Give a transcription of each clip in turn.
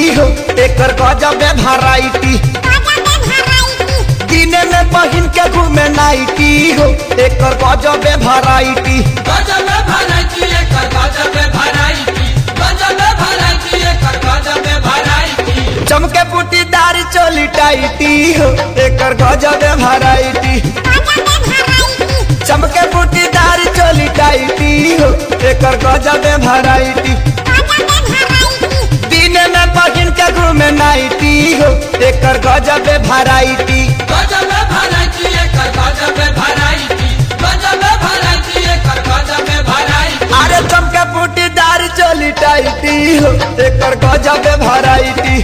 हो एकर गजब वैरायटी दिने में पहिन के घूमे नाइटी हो एकर गजब वैरायटी गजब भराइती एकर गजब भराइती गजब भराइती एकर गजब भराइती चमके बूटीदार चोली टाइटी हो एकर गजब वैरायटी चमके बूटीदार चोली टाइटी हो एकर गजब वैरायटी दिने में पहिन के घूमे नाइटी हो एकर गजब वैरायटी गजब भराइती एकर गजब भराइती गजब भराइती एकर गजब भराइती अरे चमके बूटीदार चोली टाइटी हो एकर गजब वैरायटी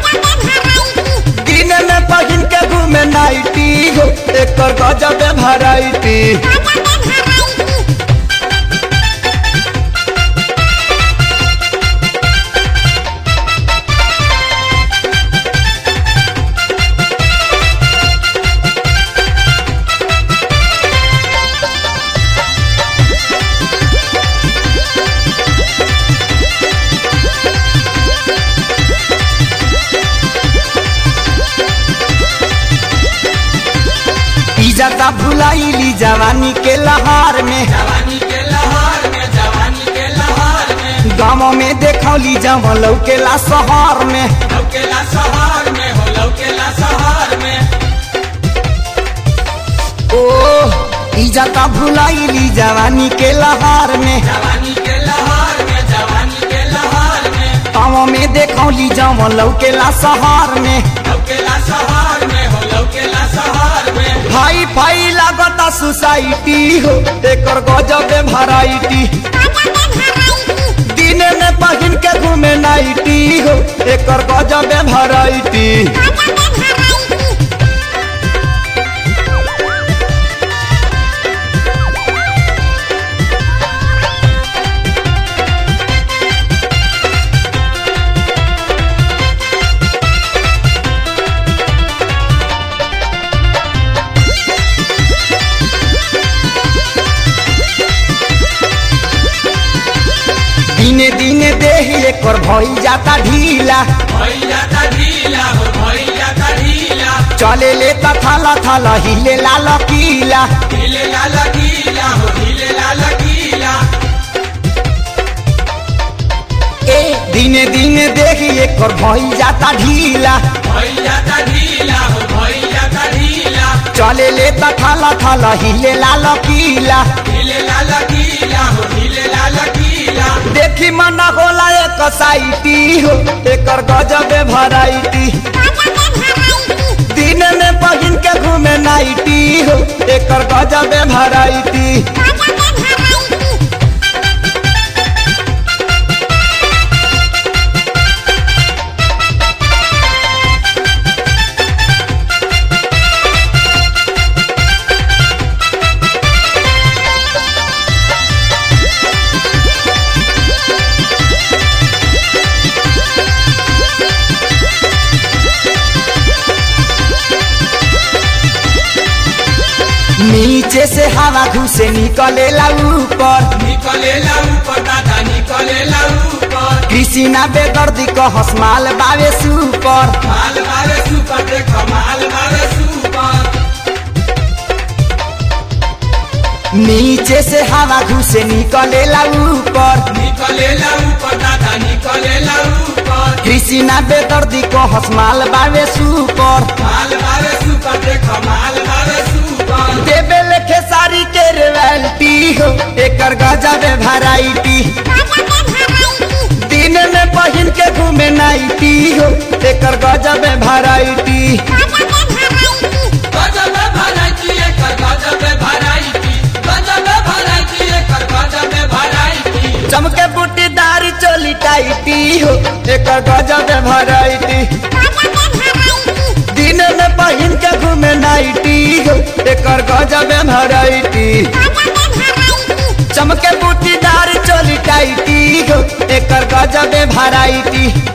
दिन में पहिन के घूमे नाइटी हो एकर गजब वैरायटी इजाता भुलाइली जवानी के लहार में जवानी के लहर में जवानी के लहर में गाँव में देखौली जब लौकेला शहर में लौकेला शहर में हो लौकेला शहर में ओ इजाता भुलाइली जवानी के लहार में जवानी के लहर में जवानी के लहर में गाँव में देखौली जब लौकेला शहर में लौकेला शहर में हो लौकेला शहर में भाई भाई लागता सोसाइटी हो एकर गजब वैरायटी दिने में पहिन के घूमे नाइटी हो एकर गजब वैरायटी दिने दिने देही एकर भई जाता ढीला भैया का ढीला हो भैया का ढीला चले ले थाला थाला हिले लाल पीला हिले लाल गीला हो हिले लाल गीला ए दिने दिने देही एकर भई जाता ढीला भैया का ढीला हो भैया का ढीला चले ले थाला थाला हिले लाल पीला हिले लाल गीला हो हिले लाल गीला देखी मना होला एक साइटी हो एकर गजब वैरायटी दिन में पहिन के घूमे नाइटी हो एकर गजब वैरायटी नीचे से हवा घुसे निकलेला ऊपर निकलेला ऊपर दादा निकलेला ऊपर कृष्णा बेदर्दी को हसमाल बावे सुपर माल मारे सुपर देखो माल मारे सुपर नीचे से हवा घुसे निकलेला ऊपर निकलेला ऊपर दादा निकलेला ऊपर कृष्णा बेदर्दी को हसमाल बावे सुपर माल मारे सुपर देखो माल मारे सुपर देवे लेखे सारी के रियलिटी हो एकर गजब वैरायटी दिन में पहिन के घूमे नाइटी हो एकर गजब वैरायटी गजब भराइती एकर गजब भराइती गजब भराइती एकर गजब भराइती चमके बूटीदार चोली टाइटी हो एकर गजब वैरायटी दिन में पहिन के घूमे नाइटी हो एकर गजब वैरायटी चमके बूटीदार चोली टाइटी हो एकर गजब वैरायटी